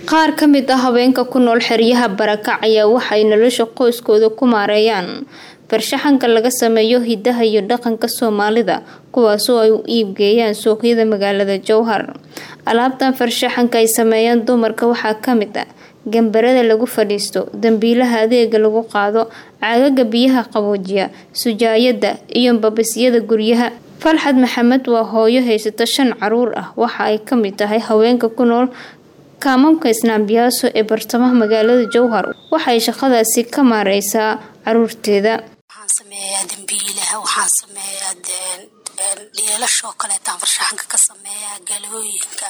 qaar ka mid ah haweenka ku nool xeryaha barakac ayaa waxay nolosha qoyskooda ku maareeyaan farshaxanka laga sameeyo hidaha iyo dhaqanka soomaalida kuwaasoo ay u iibgeeyaan suuqyada magaalada jowhar alaabtan farshaxanka ay sameeyaan dumarka waxaa kamid ah gambarada lagu fadhiisto dambiilaha adeega lagu qaado caagaga biyaha qaboojiya sujaayada iyo babisyada guryaha falxad maxamed waa hooyo haysata shan caruur ah waxa ay kamid tahay haweenka ku nool kaamamka isnaambiyaaso ee bartamaha magaalada jowhar waxay shaqadaasi ka maareysaa caruurteeda waxaan sameeyaa dambiilaha waxaan sameeyaa dheelashoo kaleetaan farshaxanka ka sameeyaa galooyinka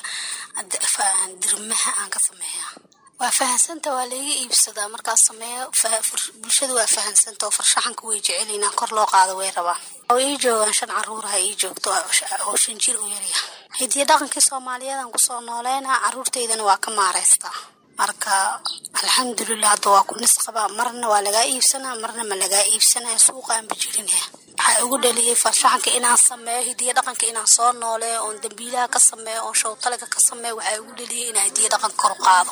dirmaha aan ka sameeyaa waa fahansanta waa laiga iibsadaa markaas sameeyo bulshada waa fahansanta oo farshaxanka way jecelina kor loo qaado way rabaan oo ii joogaan shan caruuraha ii joogto oo shan jir u yarya hidiya dhaqankii soomaaliyadan kusoo nooleynaa caruurteydana waa ka maareystaa marka alxamdulilah hadda waa ku nisqabaa marna waa lagaa iibsanaa marna ma lagaa iibsanaya suuqaanba jirinaya waxaa ugu dhaliyay farshaxanka inaan sameeyo hidiya dhaqanka inaan soo nooleeyo oon dambiilaha ka sameeyo oon showtaliga ka sameeyo waxaa ugu dhaliyay inaan hidiya dhaqanka kor u qaado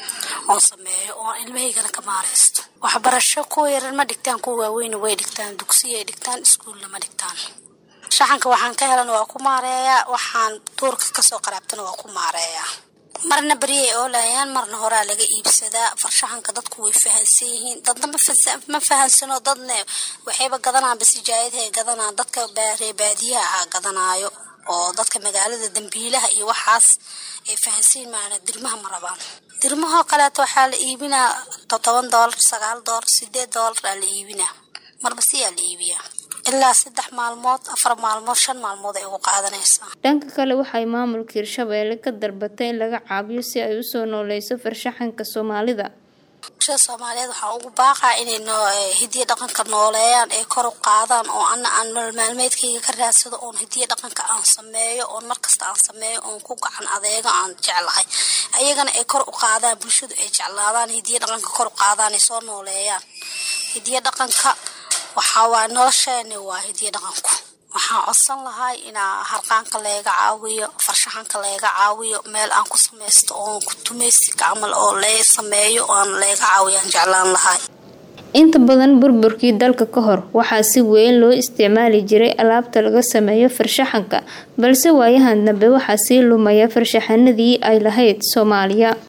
oon sameeyo oon ilmahaygana ka maareysto waxbarasho kuwa yaran ma dhigtaan kuwa waaweyna way dhigtaan dugsiyay dhigtaan iskuulla ma dhigtaan farshaxanka waxaan ka helan waa ku maareeyaa waxaan duurka kasoo qaraabtana waa ku maareeyaa marna beryay oolayaan marna horaa laga iibsadaa farshaxanka dadku way fahansan yihiin dadna ma fahansano dadna waxayba gadanaanba sijaayadahay gadanaan dadka reebaadiyaha ahaa gadanaayo oo dadka magaalada dambiilaha iyo waxaas ay fahansiin maana dirmaha ma rabaan dirmahoo kaleeto waxaa la iibinaa todoban doolar sagaal doolar sideed doolar aa la iibinaa marba siyaa la iibiyaa ilaa saddex maalmood afar maalmood shan maalmood ay ugu qaadanaysaa dhanka kale waxay maamulka hirshabeelle ka dalbatay in laga caabiyo si ay usoo nooleyso farshaxanka soomaalida bulshada soomaaliyeed waxaa ugu baaqaa inay hidiya dhaqanka nooleeyaan ay kor u qaadaan oo ana aan nolol maalmeedkayga ka raadsado oon hidiya dhaqanka aan sameeyo oon markasta aan sameeyo oon ku gacan adeego aan jeclahay ayagana ay kor u qaadaan bulshadu ay jeclaadaan hidiya dhaqanka kor u qaadaan ay soo nooleeyaan hidiya dhaqanka waxaa waa nolosheena waa hidiya dhaqanku waxaan codsan lahay inaa harqaanka layga caawiyo farshaxanka layga caawiyo meel aan ku samaysto oon kutumaysi camal oo lee sameeyo oan layga caawiyaan jeclaan lahay inta badan burburkii dalka ka hor waxaa si weyn loo isticmaali jiray alaabta laga sameeyo farshaxanka balse waayahan dambe waxaa sii lumaya farshaxanadii ay lahayd soomaaliya